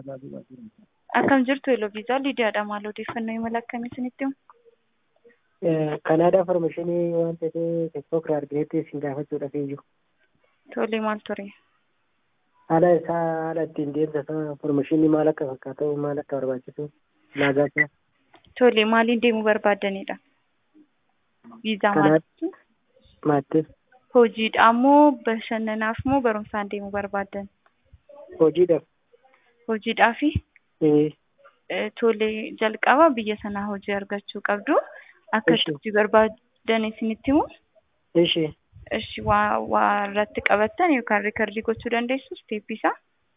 Akkam jirtu Eloviisaa Lidiyaadha. Maal odeeffannoo imala akkamii isinitti himu? Kanaadaa Farmashinii waan ta'eef tiktook irraa arginetti isin gaafachuudhaaf iyyuu. Tole maal ture? Haala isaa haala ittiin deemsa isaa farmashinii maal akka fakkaatu maal akka barbaachisu ulaagaa isaa. Tole maaliin deemuu barbaaddanidha? Viizaa maalitti? Maatti Hojiidhaa moo bashannanaaf moo barumsaan deemuu barbaaddan? hojiidhaaf. Hojiidhaafi? Ee, Tole jalqaba biyya sanaa hojii argachuu qabdu. Akka Ishi. hojii barbaadan isinitti himu? Ishee Ishi waa waa irratti qabattan yookaan riikardii gochuu dandeessu isteeppii isaa?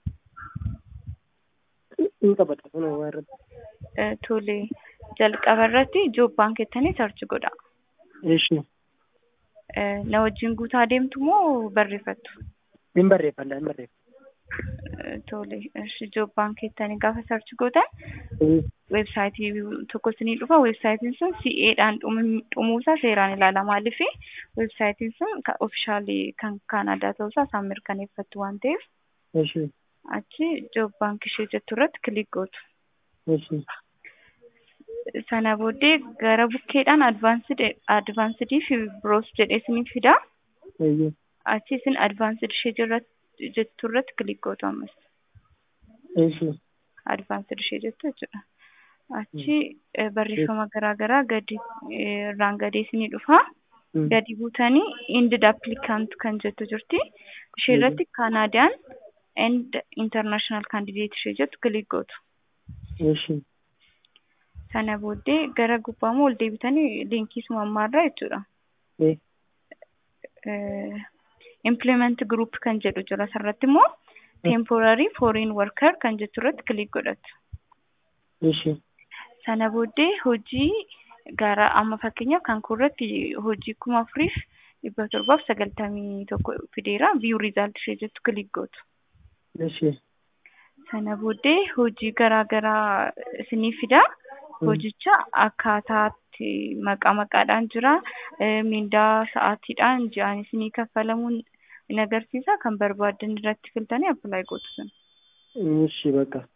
hin qabata kun waa irratti. Eh, Tole jalqaba irratti joob baankii jettanii sarchi godha. Ishee Eh, Na wajjin guutaa deemtu moo barreeffattu? hin barreeffadha hin barreeffa. Eh, Tole ishi joob baankii jettanii gaafa sarchi gootan Ee, weebsaayitii tokko isinii dhufa. Weebsaayitiin sun CA'dhaan dhumuusaa seeraan ilaala. Maaliif weebsaayitiin sun ofishaalii kan Kaanaadaa ta'uusaa isaan mirkaneeffatu waan ta'eef Ishee achi joob baankii ishee jettu irratti kilik gootu. ishee Sana booddee gara bukkeedhaan advaansidii fi biroos jedhee isiniif fida. eeyyee Achi isin advaansid ishee jirratti jettu irratti kilik gootu ammas. ishee advaansed ishee jettu jechuudha. Achi eh, barreeffama garaa garaa gadi eh, irraan gadee isinii dhufa. Gadi buutanii indid applicant kan jettu jirti. Ishee irratti Canadian and international candidate ishee jettu kilik gootu. ishee Sana booddee gara gubbaa ol deebitanii liinkii suma ammaarraa jechuudha. ee Eh, implement group kan jedhu jira asirratti immoo temporary foreign worker kan jettu irratti kilik godhatu. ishee Sana booddee hojii gara amma fakkeenyaaf kan kurratti hojii kuma afuriif dhibba torbaaf sagaltamii tokko fideera view result ishee jettu kilik gootu. ishee Sana booddee hojii garaa garaa isinii fida. Hojicha akkaataatti maqaa maqaadhaan jira. Eh, Mindaa sa'aatiidhaan ji'aan isinii kaffalamuun in agarsiisa. Kan barbaaddan irratti filtanii appilaayi gootu sun. ishee bakka